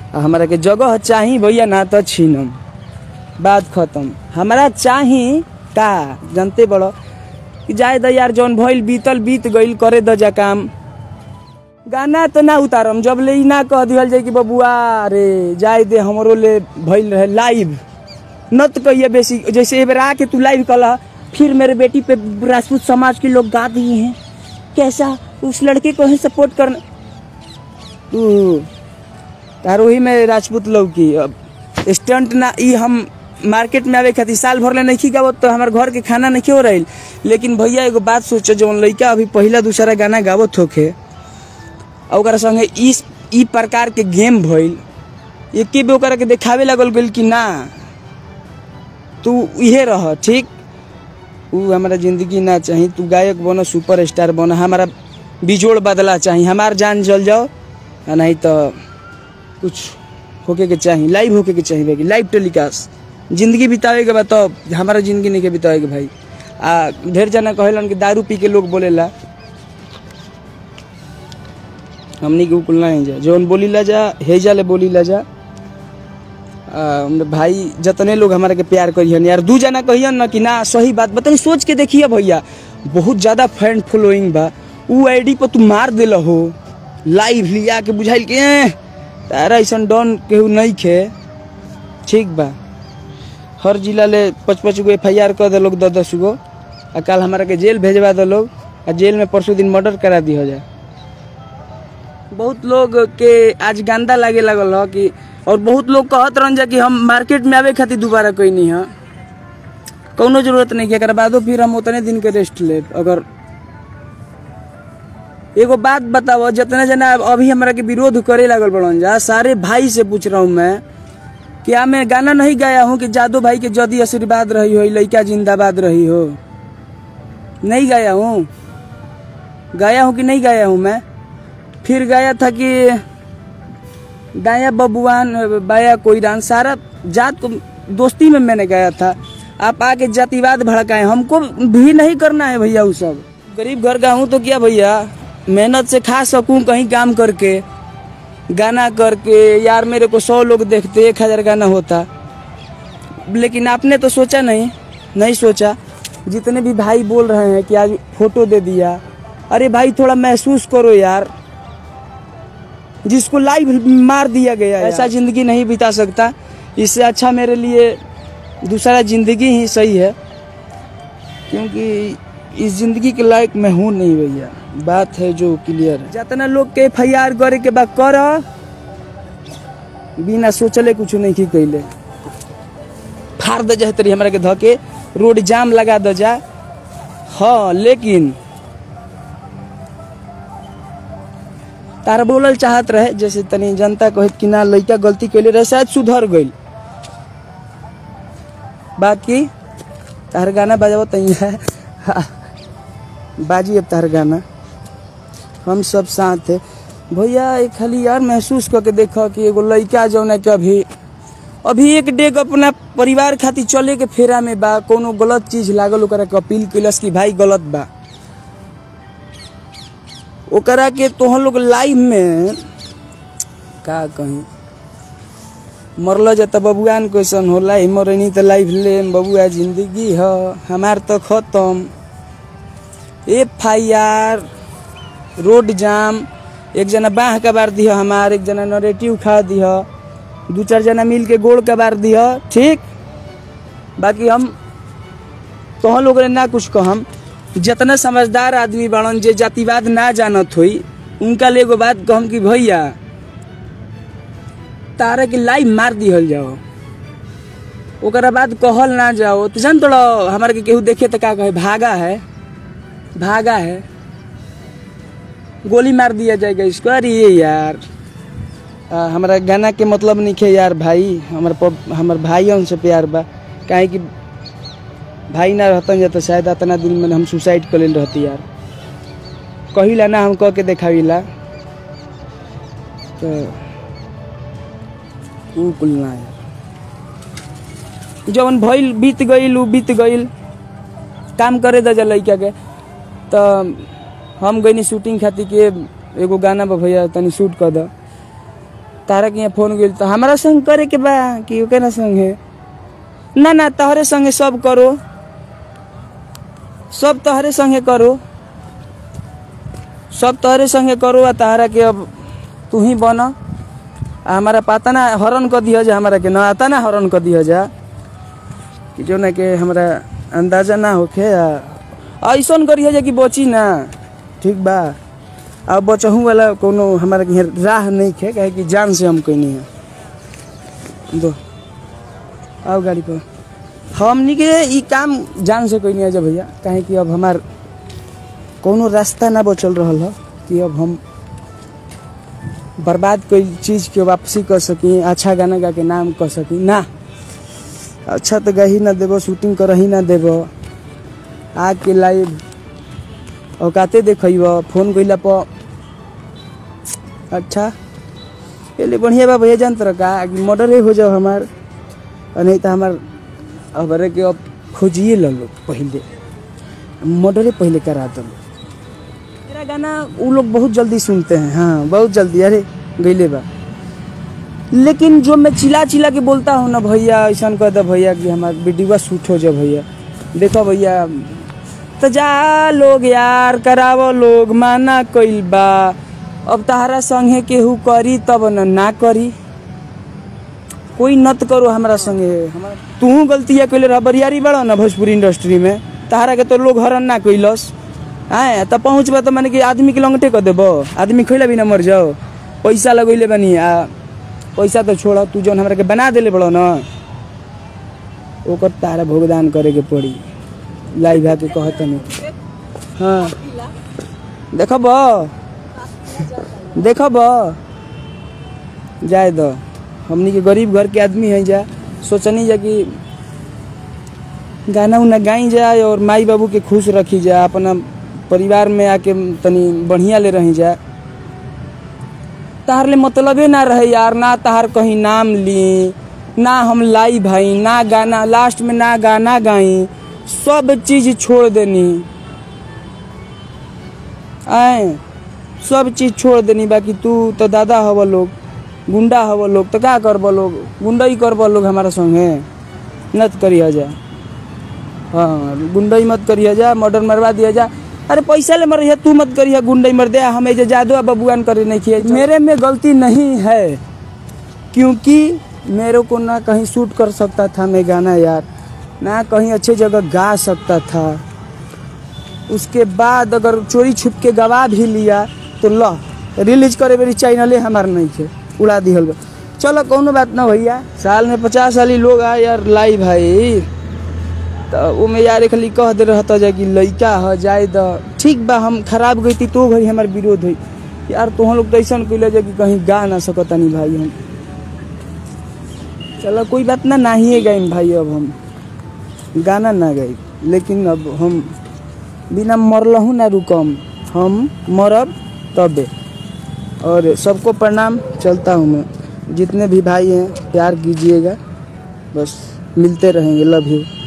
आ हमरा के जगह चाही भैया ना तो छीनम बात खत्म हमरा चाही का जानते बड़ो कि जाए द यार जौन भइल बीतल बीत गइल करे द जा काम गाना तो ना उतारम जब ले ई ना कह दिहल जाए कि बबुआ रे जाए दे हमरो ले भइल रहे लाइव न तो कहिए बेसी जैसे एक बार आके तू लाइव कला फिर मेरे बेटी पे राजपूत समाज के लोग गा दिए हैं कैसा उस लड़के को ही सपोर्ट करना तू तार वही में राजपूत लोग की अब स्टंट ना ई हम मार्केट में आवे खातिर साल भर ले नहीं गावत तो हमार घर के खाना नहीं हो रही लेकिन भैया एगो बात सोचो जौन लड़का अभी पहला दूसरा गाना गावत होखे और ओकरा संगे इस ई प्रकार के गेम भइल एके बे ओकरा के देखावे लगल गइल कि ना तू इहे रह ठीक उ हमारा जिंदगी ना चाही तू गायक बनो सुपर स्टार बनो हमारा बिजोड़ बदला चाही हमार जान जल जाओ आ नहीं तो कुछ होके के चाही लाइव होके के चाही भाई लाइव टेलीकास्ट जिंदगी बितावे के बाद तो हमारा जिंदगी नहीं के बितावे के भाई आ ढेर जना कहेलन कि दारू पी के लोग बोलेला हमनी के कुल नहीं जा जौन बोली ला जा हेजा ले बोली ला जा आ, हमरे भाई जतने लोग हमारा के प्यार करियन यार दू जना कहियन ना कि ना सही बात बताई सोच के देखिए भैया बहुत ज्यादा फैन फॉलोइंग बा उ आईडी पर तू मार दिल हो लाइव लिया के बुझाइल के "एह, तारा ऐसा डॉन केहू नहीं खे ठीक बा हर जिला ले पच पच गो एफ आई आर कर दिलोग दस दस गो आ कल हमारा के जेल भेजवा दिलोग आ जेल में परसों दिन मर्डर करा दी हो जाए बहुत लोग के आज गंदा लागे लगल ह कि और बहुत लोग कहत रहन जा कि हम मार्केट में आवे खातिर दोबारा कोई नहीं है कौनो जरूरत नहीं है एकरा बादो फिर हम उतने दिन के रेस्ट ले अगर एगो बात बताओ जितने जना अभी हमरा के विरोध करे लागल बड़न जा सारे भाई से पूछ रहा हूँ मैं क्या मैं गाना नहीं गाया हूँ कि जादू भाई के जदी आशीर्वाद रही हो लड़का जिंदाबाद रही हो नहीं गाया हूँ गाया हूँ कि नहीं गाया हूँ मैं फिर गाया था कि दाया बबुआन बाया कोईरान सारा जात को दोस्ती में मैंने गाया था आप आके जातिवाद भड़काए हमको भी नहीं करना है भैया वो सब गरीब घर का हूँ तो क्या भैया मेहनत से खा सकूं कहीं काम करके गाना करके यार मेरे को सौ लोग देखते एक हजार गाना होता लेकिन आपने तो सोचा नहीं नहीं सोचा जितने भी भाई बोल रहे हैं कि आज फोटो दे दिया अरे भाई थोड़ा महसूस करो यार जिसको लाइव मार दिया गया है। ऐसा जिंदगी नहीं बिता सकता इससे अच्छा मेरे लिए दूसरा जिंदगी ही सही है क्योंकि इस जिंदगी के लायक मैं हूँ नहीं भैया बात है जो क्लियर है जितना लोग के एफ आई आर करे के बाद कर बिना सोचले कुछ नहीं की कैले फाड़ दे जाए तरी हमरा के धके रोड जाम लगा दे जा हाँ लेकिन तारा बोलल चाहत रहे जैसे तनी जनता कहत कि ना लड़का गलती कैले रहे शायद सुधर गइल बात की तार गाना बजाओ तई है बाजी अब तार गाना हम सब साथ है भैया एक खाली यार महसूस करके देखो कि एगो लड़का जौन है कि अभी अभी एक डेग अपना परिवार खातिर चले के फेरा में बा कोनो गलत चीज लागल ओकरा के अपील कैलस कि भाई गलत बा ओकरा के तोहन लोग लाइव में का कहीं मरल जाता बबुआन क्वेश्चन होला ही मरनी तो लाइव ले बबुआ जिंदगी ह हमार तो खत्म एफ आई आर रोड जाम एक जना बाह कबार दिह हमार एक जना नरेटिव खा दिह दू चार जना मिल के गोड़ कबार दिह ठीक बाकी हम तोहन लोग ना कुछ कहम जितना समझदार आदमी बाड़न जे जातिवाद ना जानत होई उनका ले एगो बात कहम कि भैया तारा के लाइव मार दिहल जाओ ओकरा बाद कहल ना जाओ तो जान तोड़ा हमारे के केहू देखे तो का कहे भागा है भागा है गोली मार दिया जाएगा इसको अरे ये यार आ, हमारा गाना के मतलब नहीं है यार भाई हमार पप- हमार भाई से प्यार बा काहे कि भाई ना रहतन जा तो शायद इतना दिन में हम सुसाइड कर लेल रहती यार कहिला ना हम कह के देखाविला तो ऊ कुल ना यार जवन भइल बीत गइल ऊ बीत गइल काम करे द जा लइका के तो हम गइनी शूटिंग खातिर के एगो गाना बा भैया तनी शूट कर द तारा के यहाँ फोन गइल तो हमारा संग करे के बा कि ओकरा संग है ना ना तहरे संगे सब करो सब तहरे संगे करो सब तहरे संगे करो आ तहरा के अब तू ही बन आ हमारा पता ना हरण कर दिया जा हमारा के ना आता ना हरण कर दिया जा कि जो ना के हमरा अंदाजा ना होखे आ ऐसन करिए जा कि बची ना ठीक बा अब बचहू वाला कोनो हमारा के यहाँ राह नहीं खे काहे कि जान से हम कैनी है दो आओ गाड़ी पर हमनी के ई काम जान से कैनी है जा भैया काहे कि अब हमार कोनो रास्ता ना बचल रहल ह कि अब हम बर्बाद कोई चीज के वापसी कर सकी अच्छा गाना गा के नाम कर सकी ना अच्छा तो गा ही ना देबो शूटिंग कर ही ना देबो आके लाइव औकाते देखब फोन कइला पर अच्छा पहले बढ़िया बा भैया जान तरह का कि मर्डरे हो जाओ हमार और नहीं तो हमार हमारे के अब खोजिए ल लो पहले मर्डरे पहले करा दो मेरा गाना वो लोग बहुत जल्दी सुनते हैं हाँ बहुत जल्दी अरे गईले बा लेकिन जो मैं चिल्ला चिल्ला के बोलता हूँ ना भैया ऐसा कह दे भैया कि हमार वीडियो शूट हो जाए भैया देखो भैया तो जा लोग यार करावो लोग माना कइल बा अब तहरा संगे केहू करी तब न ना करी कोई नत करो हमारा संगे तू गलती है कैले रह बरियारी बड़ा ना भोजपुरी इंडस्ट्री में तहरा के तो लोग हरण ना कैलस आए तब पहुँचबा तो माने कि आदमी के लंगटे कर देबो आदमी खैला भी ना मर जाओ पैसा लगैले बनी आ पैसा तो छोड़ तू जौन हमरा के बना देले बड़ो ना ओकर तारा भुगतान करे के पड़ी लाई भा के कहत नहीं हाँ देखब देखब जाए दो हमनी के गरीब घर के आदमी है जा सोचनी जा कि गाना उना गाई जाए और माई बाबू के खुश रखी जा अपना परिवार में आके तनी बढ़िया ले रही जा तहार ले मतलबे ना रहे यार ना तहार कहीं नाम ली ना हम लाई भाई ना गाना लास्ट में ना गाना गाई सब चीज छोड़ देनी आए सब चीज छोड़ देनी बाकी तू तो दादा हव लोग गुंडा हव लोग तो का करब लोग गुंडई करब लोग हमारा संगे नत करिया जा हाँ गुंडई मत करिया जा मर्डर मरवा दिया जा अरे पैसा ले मर तू मत करिए गुंडई मर दे हमें जो जादू बबुआन करे नहीं किए मेरे में गलती नहीं है क्योंकि मेरे को ना कहीं शूट कर सकता था मैं गाना यार ना कहीं अच्छे जगह गा सकता था उसके बाद अगर चोरी छुप के गवा भी लिया तो ल रिलीज करे मेरी चैनले हमार नहीं थे उड़ा दिहल बा चलो कोनो बात ना भैया साल में पचास साली लोग आए यार लाई भाई तो वो में यार खाली कह दे रहता जा कि लइका ह जाए द ठीक बा हम खराब गई तो घड़ी हमार विरोध हुई यार तुम लोग तो ऐसा कैले जा कि कहीं गा ना सकतानी भाई हम चलो कोई बात ना नहीं गाई भाई अब हम गाना ना गाई लेकिन अब हम बिना मरलहू ना रुकम हम मरब तबे और सबको प्रणाम चलता हूँ मैं जितने भी भाई हैं प्यार कीजिएगा बस मिलते रहेंगे लव यू